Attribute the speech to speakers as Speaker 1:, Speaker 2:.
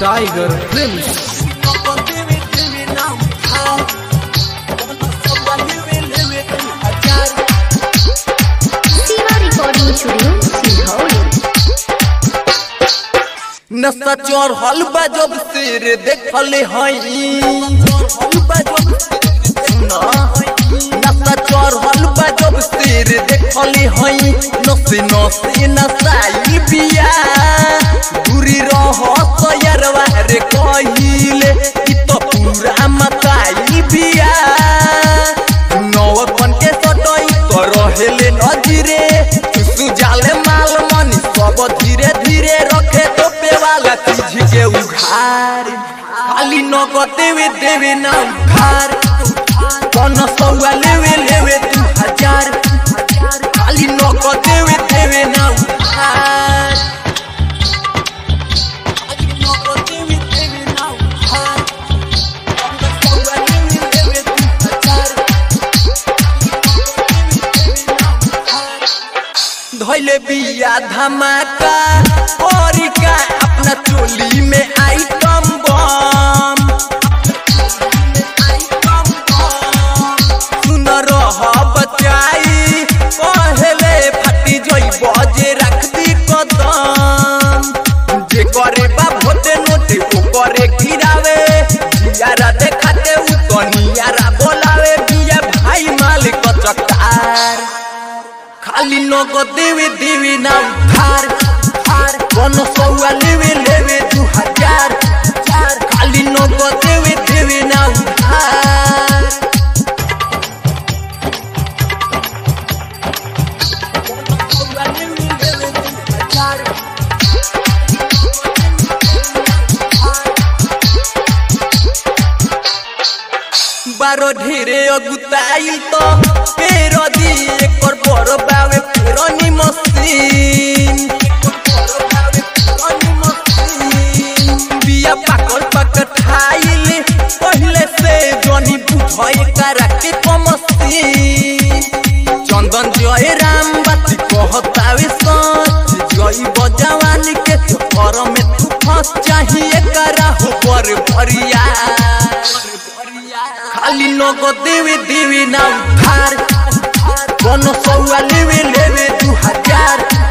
Speaker 1: Tiger films
Speaker 2: Siva Recording Studio, Silhauri.
Speaker 3: नशा चोर हल जब सिर देखले हई नशा चोर हल जब सिर देखले हई नसे नसे नसाई बिया दूरी रह सयरवा रे कहिले ई तो पूरा मताई बिया नौकन के सटई तो रहेले नजरे सुजाले माल मनी सब धीरे धीरे रखे तो वाला चीज के उघार खाली नगद देवे देवे ना उघार कौन सौआ लेवे लेवे दू हजार खाली नगद देवे देवे ना उघार खाली नगद देवे देवे ना उघार कौन सौआ लेवे लेवे दू हजार धैले बिया धमाका और का अपना चोली में आइटम बम सुन रह बचाई पहले फटी जोई बजे रख दी कदम जे करे बा भोटे नोटे ओ करे गिरावे जियारा देखाते उ तो नियारा बोलावे बिया भाई मालिक चकार खाली नगद देवे देवे ना उधार उधार कौन सौआ लेवे लेवे दू हजार चार खाली नगद देवे देवे ना उधार कौन सौआ लेवे लेवे दू हजार बारो ढेरे अगुताइल तो पेरो दी एकर बड़ बावे फेरनी मशीन बिया पाकल पाकल खाइल पहले से जनी बुझे करा के कमसीन चंदन जय राम बाती कहतावे सच जई बजवानी के चक्कर में तू फंस चाहिए करा हो पर भरिया खाली नगद देवे देवे ना उधार कौन सौआ लेवे लेवे दू हजार